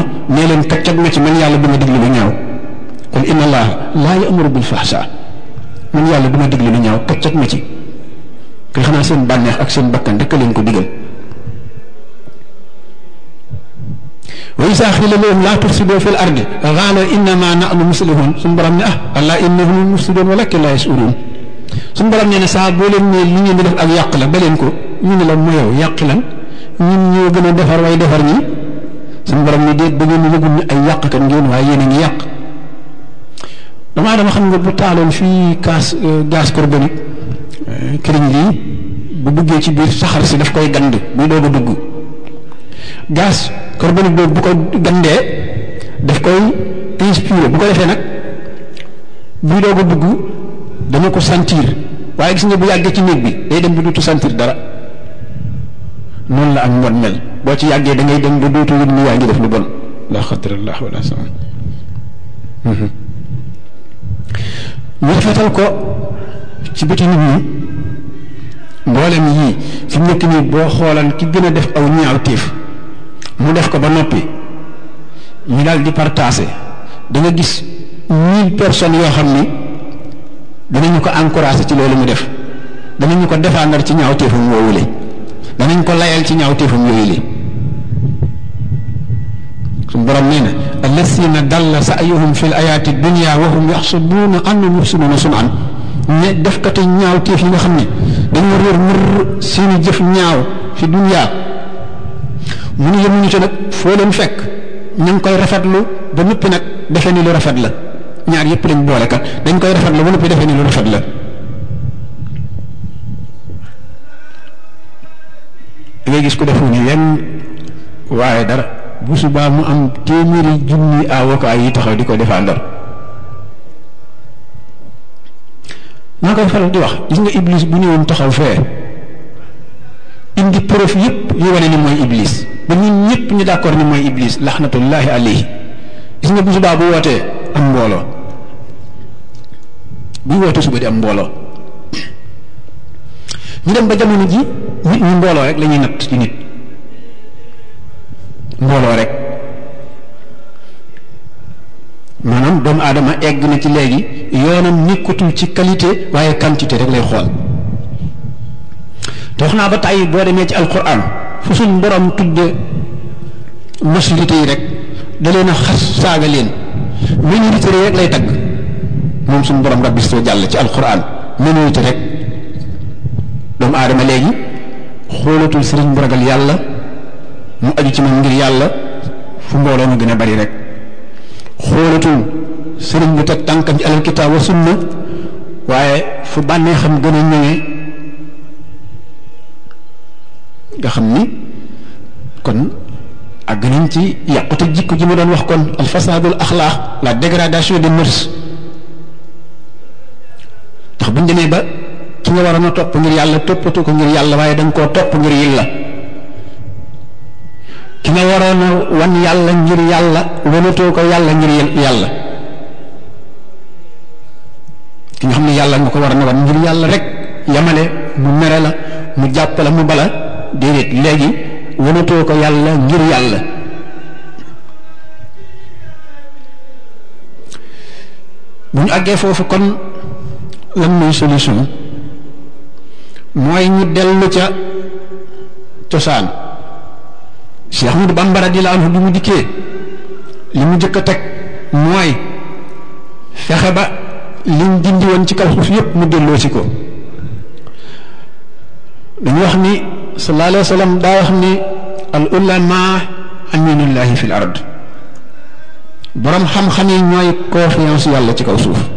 nee leen kaccat ma ci man yàlla du ma diglu lu ñaaw qul inna allaha laa ya'muru bil fahsha man yàlla du ma diglu lu ñaaw kaccat ma ci koy xanaa seen bànneex ak seen bakkan rek leen ko digal wa isa xila lahum laa tufsidu fi l ardi qaala innama nahnu muslihun suñu borom ne ah allah innahum mufsidun walakin laa yashurun suñu borom nee na saa boo leen ne li ngeen di def ak yàq la ba leen ko ñu ne la moyow yàq lan ñun ñoo gën a defar way defar ñi suñu borom ne déet ba ngeen yëgul ni ay yàq kan ngeen waaye yéen a ngi yàq damaa dama xam nga bu taaloon fii gaz gaz carbonique këriñ lii bu duggee ci biir saxar si daf koy gand buy doog a dugg gaz carbonique boobu bu ko gandee daf koy inspiré bu ko defee nag buy doog a dugg dana ko sentir waaye gis nga bu yàggee ci néeg bi day dem ba dootu sentir dara noonu la ak mbon mel boo ci yàggee da ngay dem ba dootu yëg ni yaa ngi def lu bon la xadrallah wala sama ñu rafetal ko ci bëti nit ñi mboolem yii fi mu nekk nii boo xoolan ki gën a def aw ñaaw téef mu def ko ba noppi ñu daal di partagé da nga gis mille personnes yoo xam ni danañu ko encouragé ci loolu mu def danañu ko défendre ci ñaaw téefam woowule danañ ko layal ci ñaaw téefam yooyu li suñu borom nee na allasina dalla sa'yuhum fi l ayaati dunia wa hum yaxsubuuna annahum yuxsinuuna sun'an ñe defkati ñaaw téef yi nga xam ne dañoo réer mër seeni jëf ñaaw fi dunia mu nu yemuñu ci nag foo leen fekk ñu ngi koy rafetlu ba noppi nag defe ni lu rafet la ñaar yëpp lañ boole kat dañ koy rafetlu ba noppi defe ni lu rafet la da ngay gis ku defu ni yenn waaye dara bu subaa mu am téeméeri junni avocat yi taxaw di ko défendre maa koy faral di wax gis nga iblis bu ñëwoon taxaw fee indi preuve yëpp yu wane ni mooy iblis ba ñun ñëpp ñu d'accord ni mooy iblis laxnatullahi alayhi gis nga bu subaa bu wootee am mbooloo buy woote suba di am mbooloo ñu dem ba jamono ji nit ñi mbooloo rek la ñuy natt ci nit mbooloo rek maanaam doomu aadama egg na ci léegi yoonam nekkatul ci qualité waaye quantité rek lay xool te wax naa ba tàyyi boo demee ci alquran fu suñ borom tudde majorité yi rek da leen a xas saaga leen minorité rek lay tagg moom suñ borom rabbi soo jàll ci alquran minorité rek doomu aadama léegi xoolatul sëriñ bu ragal yàlla mu aju ci moom ngir yàlla fu mbooloo mu gën a bari rek xoolatul sëriñ bu teg tànkam ci alal kitaab wa sunna waaye fu bànnee xam gën a ñëwee nga xam ni kon àgg nañ ci yàqute jikko ji ma doon wax kon al fasadul axlaax la dégradation des mœurs ndax buñ demee ba ki nga waroon a topp ngir yàlla toppatu ko ngir yàlla waaye da nga koo topp ngir yàlla ki nga waroon a wan yàlla ngir yàlla wanatoo ko yàlla ngir yàlla ki nga xam ne yàlla nga ko war a wan ngir yàlla rek yamale mu mere la mu jàpp la mu bala déedéet léegi wanatoo ko yàlla ngir yàlla bu ñu àggee foofu kon lan mooy solution mooy ñu dellu ca cosaan Cheikh Ahmadou Bamba radiyallahu anhu bi mu dikkee li mu jëkk a teg mooy fexe ba liñ dindi woon ci kaw suuf yépp mu delloo si ko dañu wax ni sallallahu alayhi wa sallam daa wax ni al ulama aminullahi fil ard borom xam-xam yi ñooy confiance yàlla ci kaw suuf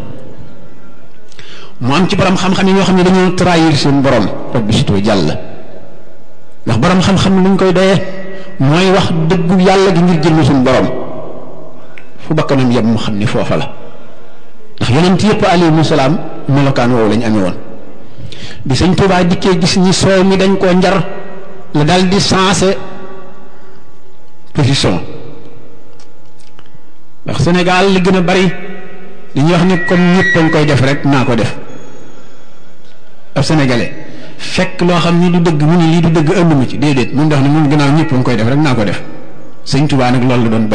mu am ci borom xam-xam yi ñoo xam ne dañoo trahir seen borom rabbi sito jàll ndax borom xam-xam luñ koy doyee mooy wax dëggu yàlla gi ngir jëmm suñu borom fu bakkanam yem mu xam ni foofa la ndax yonent yëpp alayhimu salaam melokaan woowu lañ amee woon bi sëñ Tuubaa dikkee gis ñi soow mi dañ koo njar la dal di sensé position ndax Sénégal li gën a bari dañuy wax ni comme ñëpp dañ koy def rek naa ko def ab sénégalais fekk loo xam ni du dëgg mu ni lii du dëgg ënd mu ci déedéet mun def ne mun gannaaw ñëpp nga koy def rek naa ko def sëñ Tuubaa nag loolu la doon